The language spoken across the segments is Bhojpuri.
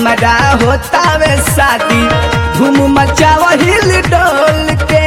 हमरा होतावे शादी धूम मचाव हिल डोल के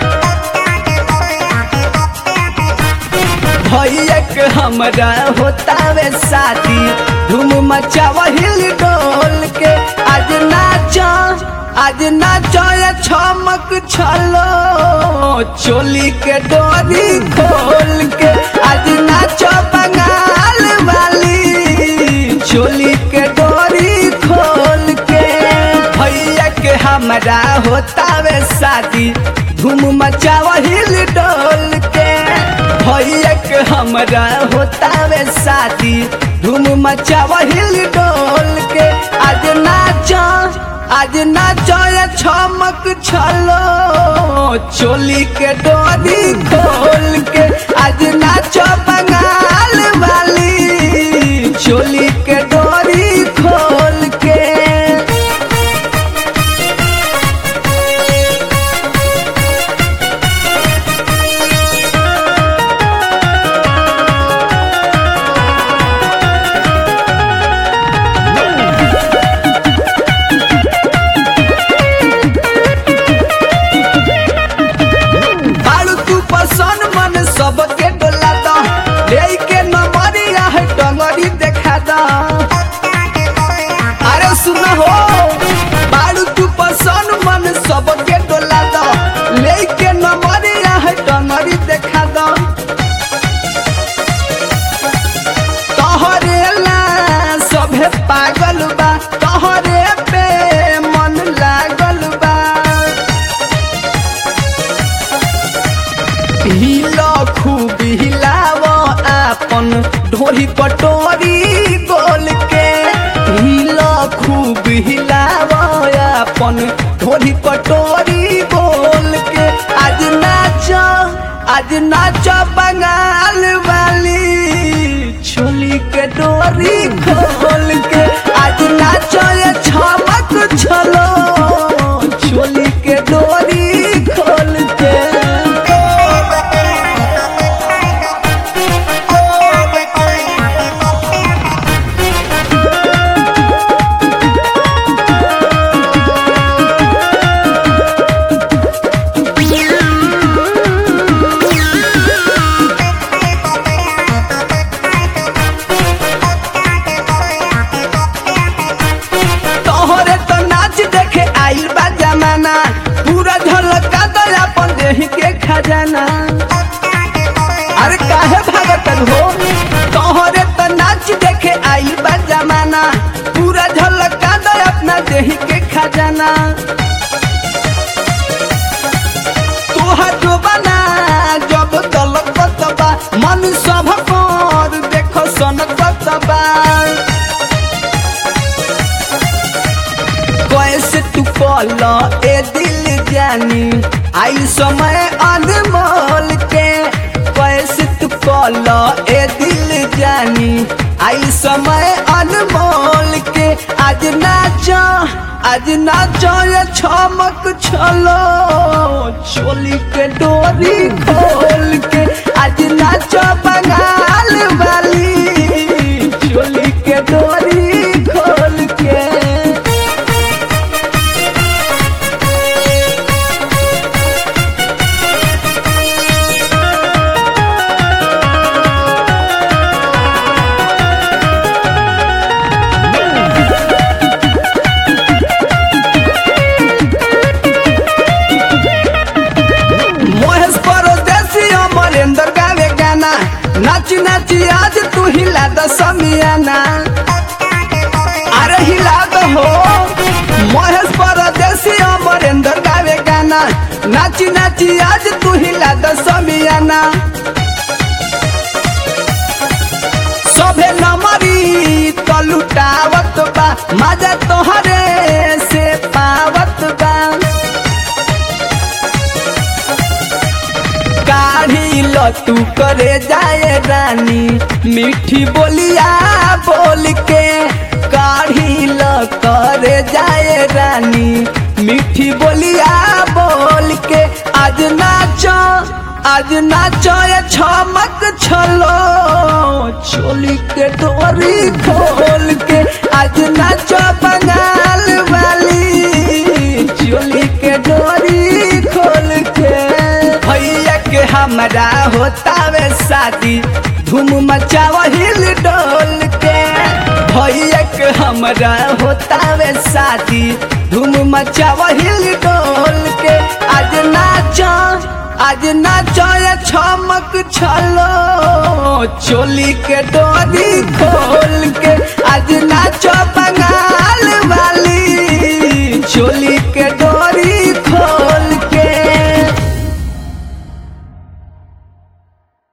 भैया के हमरा होतावे शादी धूम मचाव हिल डोल के आज नाच आज नाच छमक छलो चोली के डोरी खोल के आज नाच बंगाल वाली चोली के डोरी खोल के भैया के हमरा होतावे शादी धूम मचाव हिल डोल के भैया के हमरा होतावे शादी धूम मचाव हिल डोल के आज नाच आज नाच छमक छलो चोली के डोरी खोल के आज नाच बंगाल वाली चोली के डोरी खोल के बालू तू पसंद मन सबके डोला दा ले के नमरिया है डंगरी देखा दा अरे सुन हो बालू तू पसंद मन सबके डोला दा ले के नमरिया है डंगरी देखा दा तोहरे ला सभे पागल बा तोहरे पे मन लागल बा हिलो खूब हिलाव आपन ढोरी कटोरी गोल के हिलो खूब हिलाव आपन ढोरी कटोरी गोल के आज नाच आज नाच बंगाल वाली छोली के डोरी खोल के आज नाच ये छमक छलो छोली के डोरी खोल के तोहरे तो नाच देखे आइल बा जमाना पूरा झलका दो अपन देह के खजाना अरे काहे भागतन हो तोहरे तो नाच देखे आइल बा जमाना पूरा झलका दो अपना देह के खजाना तोहर जो बना जब तलक बतबा मन सब पर देखो सनक बतबा कैसे तू कल ए दिल जानी आई समय अनमोल के कैसे तू कल ए दिल जानी आई समय अनमोल के आज नाच आज नाच ये छमक छलो चोली के डोरी खोल के आज नाच बंगाल वाली चोली के डोरी खोल के मोहेश परदेसी अमरेंद्र गावे गाना नाच नाच आज तू हिला द समियाना अरे हिला दो हो मोहेश परदेसी अमरेंद्र गावे गाना नाच नाच आज तू हिला द समियाना सभे नमरी तो लुटावत बा मजा तोहरे से पावत बा काढ़ी लो तू करे जाए रानी मीठी बोलिया बोल के काढ़ी लो करे जाए रानी मीठी बोलिया बोल के आज नाचो आज नाचो ये छमक छलो चोली के डोरी खोल के आज नाचो बंगाल हमरा होतावे शादी धूम मचावा हिल डोल के भैया के हमरा होतावे शादी धूम मचावा हिल डोल के आज नाचो आज नाचो ये छमक छलो चोली के डोरी खोल के आज नाचो बंगाल वाली चोली के